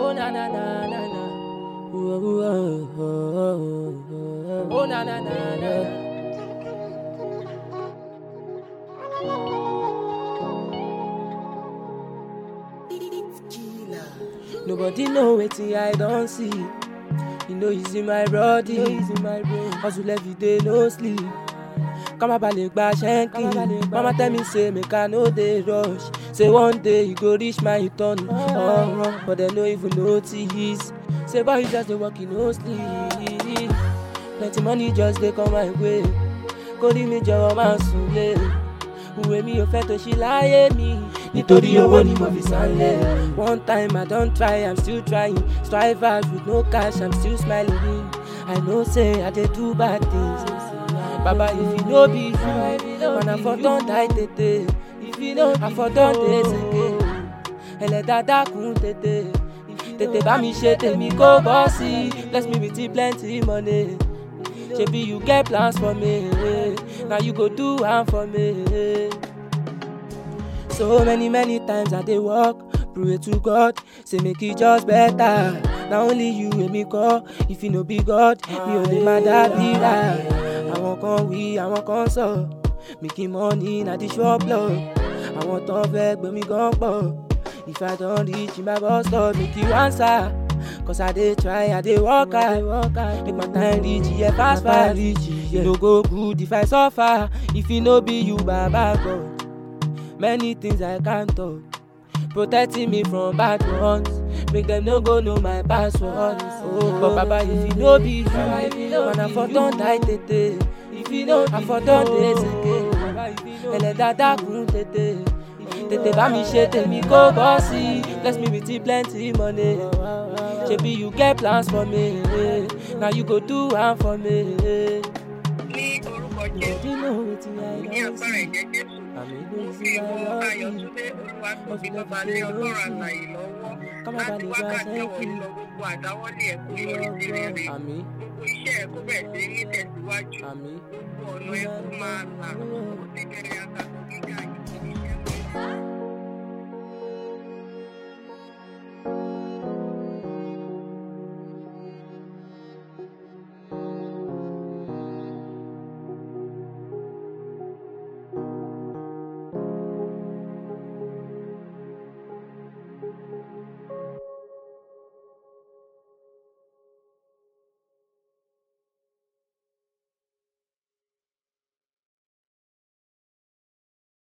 Oh na na na na na. Ooh, ooh, oh, oh, oh, oh. Oh na na na na na. Nobody know wetin I don see. You know it's in my body, it's in my brain. Hustle every day, no sleep. Kama balẹ̀ gba ṣẹ́ńkì. Mama tell me say make I no dey rush. Say one day you go reach my turn. Uh, but dem no even notice. Say boy you just dey work, you no sleep. Plenty money just dey come my way. Kórìí mi jọ̀wọ́ máa sùn lé. Ìwé mi ò fẹ́ tó ṣí láyé mi. Nítorí owó ni mo fi sálẹ̀. One time I don try, I'm still trying. Strive hard with no cash, I'm still smiling. I know say I dey do bad things. Baba if you no be you, man I for don die tètè. If you no I for don dey sege. Ẹlẹ́dàá dákun tètè. Tètè bá mi ṣe tèmi kó bọ́ sí. Bless me with plenty money. Shebi you get plans for me. Na you go do am for me. So many many times I dey work, pray to God, say make e just better. Na only you wey me call, if you no be God, mi ò lè má dàbí rà. Àwọn kan wí, àwọn kan sọ, making money na the shop love. Àwọn tán fẹ́ gbé mi gan pọ̀. If I don reach my bus stop, make you answer. Cause I dey try, I dey work hard, make my time reach, yeah, fast fast. E no go good if I suffer, if e no be you, Baba God. Many things I can't talk. Protecting me from bad ones. Make them no go know my password. Oh, but Baba, if you no be you, man, I for don die tètè. If you no, I for don dey sege. Ẹlẹ́dàá dákun tètè. Tètè bá mi ṣe tèmi kó bọ́ sí. Bless me with plenty money. Shebi you get plans for me. Na you go do am for me. ní orúkọ jésù You know wetin I ní don agbára see. ẹ̀jẹ̀ jésù Àmì mo ló fi sí ìwọ my love. ayọ̀túndé olúwatóbi bàbá lé ọlọ́run àlàyé lọ́wọ́ Ká má láti balẹ̀ gba wákàtí ọ̀wọ̀ sẹ́kì. ìlọ gbogbo àdáwọ́lé ẹ̀ kó yọrí sí rere Àmì, gbogbo iṣẹ́ ẹ̀ kó bẹ̀rẹ̀ sí ní tẹ̀síwájú àmì. gbogbo ọ̀nà ẹ̀ kó máa là ó ti bẹ̀rẹ̀ àtàkùn gíga yìí